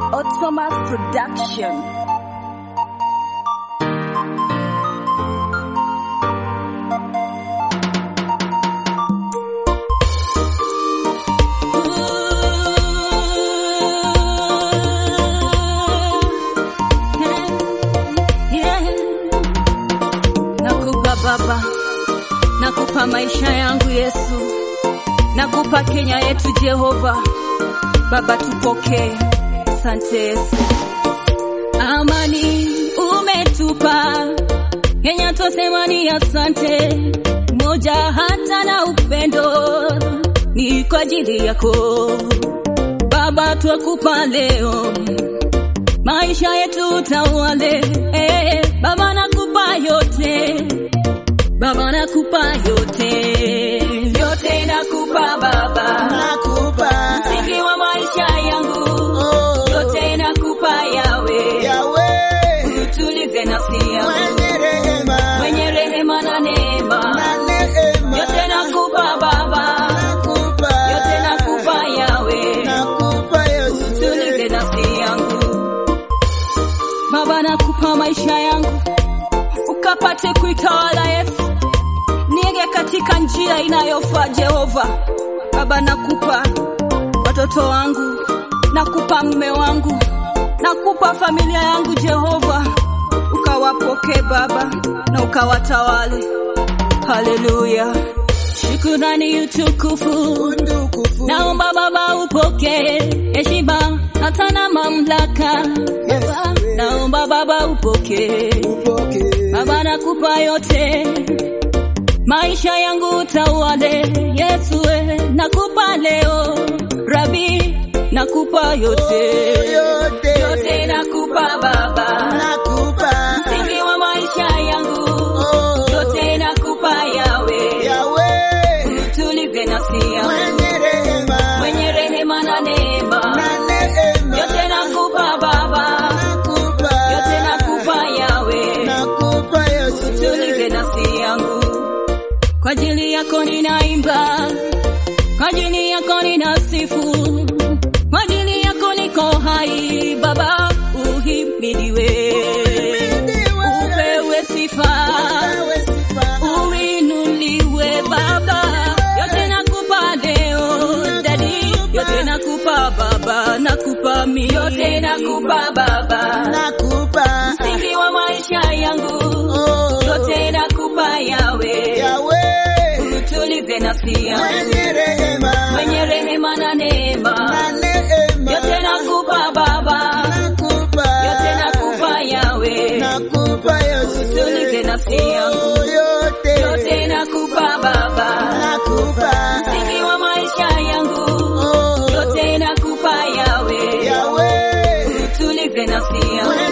Ottoma's production. Nakupa Baba, nakupa maisha yangu Yesu, nakupa Kenya yetu Jehova. Baba, tupokee. Asante Yesu. Amani umetupa Kenya, twasema ni asante. Moja hata na upendo ni kwa ajili yako Baba, twakupa leo maisha yetu tawale. Eh, Baba, nakupa yote Baba, nakupa yote yote, nakupa Baba, Nakupa msingi wa maisha yangu oh, yote, nakupa yawe Yahweh utulize nafsi yangu mwenye rehema mwenye rehema na neema, na neema. yote nakupa Baba, Nakupa yote nakupa yawe nakupa Yesu utulize nafsi yangu Baba, nakupa maisha yangu ukapate kuitawala Yesu, niege katika njia inayofaa Jehova. Baba, nakupa watoto wangu, nakupa mume wangu, nakupa familia yangu Jehova, ukawapokee Baba na ukawatawale. Haleluya, shukurani, utukufu utukufu Naomba Baba upokee heshima hata na mamlaka. Yes. Naomba Baba upokee. upokee Baba nakupa yote, maisha yangu tawale. Yesu we, nakupa leo. Rabi, nakupa yote, yote yote nakupa Baba, nakupa msingi wa maisha yangu oh, yote nakupa Yawe, Yahweh tulize nafsi yangu mwenye rehema mwenye rehema na neema na neema. yote nakupa Baba, Nakupa yote nakupa Yawe, nakupa Yesu tulize nafsi yangu. Kwa ajili yako ninaimba, kwa ajili yako ninasifu, kwa ajili yako niko hai. Baba uhimidiwe, upewe sifa, Wewe sifa uinuliwe Baba, yote nakupa leo dadi, yote nakupa Baba, nakupa mi, yote nakupa Baba, nakupa msingi wa maisha yangu oh, yote nakupa Yawe, Yahweh utulize nafsi yangu mwenye rehema mwenye rehema na neema, na neema. yote nakupa Baba, nakupa yote nakupa Yawe, nakupa Yesu utulize nafsi yangu Oh, yote yote nakupa Baba, nakupa msingi wa maisha yangu oh, yote nakupa Yawe, Yahweh utulize nafsi yangu